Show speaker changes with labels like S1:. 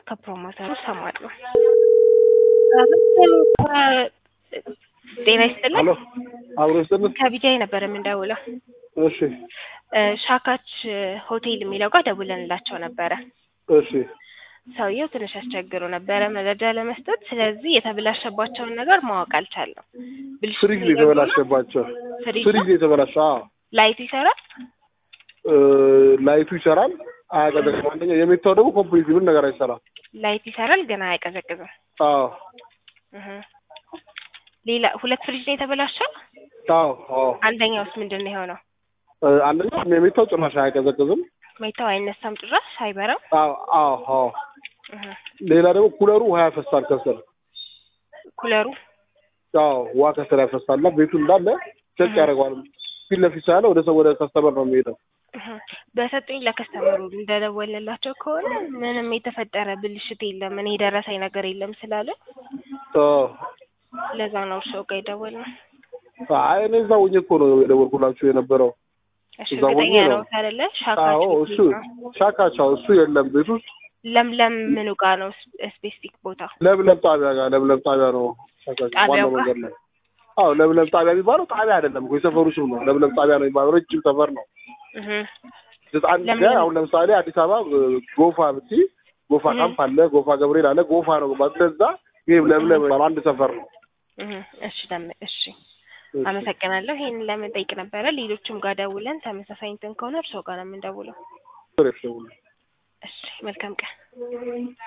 S1: ከፕሮሞተሩ እሰማለሁ። ጤና ይስጥልን።
S2: ሄሎ አብሮ ይስጥልን።
S1: ከቢጃይ ነበር የምንደውለው።
S2: እሺ
S1: እ ሻካች ሆቴል የሚለው ጋር ደውለንላቸው ነበረ።
S2: እሺ
S1: ሰውየው ትንሽ አስቸግሮ ነበረ መረጃ ለመስጠት። ስለዚህ የተበላሸባቸውን ነገር ማወቅ አልቻለም። ብልሽት
S2: ፍሪጅ ነው የተበላሸባቸው።
S1: ፍሪጅ
S2: ፍሪጅ
S1: ነው?
S2: ነው የተበላሸ። አዎ
S1: ላይቱ ይሰራል?
S2: እ ላይቱ ይሰራል፣ አያቀዘቅዝም። አንደኛ የሚታው ደግሞ ኮምፕሊት ምን ነገር አይሰራም።
S1: ላይት ይሰራል ግን አያቀዘቅዝም።
S2: አዎ
S1: እህ ሌላ ሁለት ፍሪጅ ነው የተበላሸው።
S2: አዎ አዎ
S1: አንደኛውስ ምንድን ነው የሆነው?
S2: እ አንደኛ የሚታው ጭራሽ አያቀዘቅዝም።
S1: ሜታው አይነሳም ጭራሽ አይበራም።
S2: አዎ አዎ አዎ
S1: እህ
S2: ሌላ ደግሞ ኩለሩ ውሃ ያፈሳል ከስር።
S1: ኩለሩ
S2: አዎ ውሃ ከስር ያፈሳል እና ቤቱ እንዳለ ቸክ ያደርገዋል። ፊት ለፊት ሳያለ ወደ ሰው ወደ ከስተመር ነው የሚሄደው።
S1: እህ በሰጡኝ ለከስተመሩ እንደደወልንላቸው ከሆነ ምንም የተፈጠረ ብልሽት የለም፣ እኔ የደረሰኝ ነገር የለም ስላለ
S2: አዎ
S1: ለዛ ነው እርስዎ ጋር የደወልነው።
S2: አይ እኔ እዛ ሆኜ እኮ ነው የደወልኩላችሁ የነበረው።
S1: እሺ
S2: እዛ ሆኜ
S1: እርግጠኛ
S2: ነው።
S1: ነው አይደለ?
S2: አዎ
S1: ሻካችሁ
S2: እሱ ሻካቻው እሱ የለም ቤት ውስጥ
S1: ለምለም ምኑ ጋር ነው ስፔሲፊክ ቦታ?
S2: ለምለም ጣቢያ ጋር ለምለም ጣቢያ ነው ሻካቻው
S1: ጣቢያው
S2: ዋናው
S1: ጋር?
S2: መንገድ ላይ። አዎ ለምለም ጣቢያ የሚባለው ጣቢያ አይደለም እኮ የሰፈሩ ስም ነው። ለምለም ጣቢያ ነው የሚባለው ረጅም ሰፈር ነው።
S1: እህ
S2: አንድ
S1: ለምለም-
S2: ጋር አሁን ለምሳሌ አዲስ አበባ እ፣ ጎፋ ብትይ ጎፋ
S1: እህ።
S2: ካምፕ አለ፣ ጎፋ ገብርኤል አለ፣ ጎፋ ነው እንደዛ። ይሄ ለምለም የሚባለው አንድ ሰፈር ነው።
S1: እህ እሺ ለም እሺ አመሰግናለሁ። ይሄንን ለመጠየቅ ነበረ። ሌሎችም ጋር ደውለን ተመሳሳይ እንትን ከሆነ እርስዎ ጋር ነው የምንደውለው።
S2: እሺ
S1: እሺ መልካም ቀን።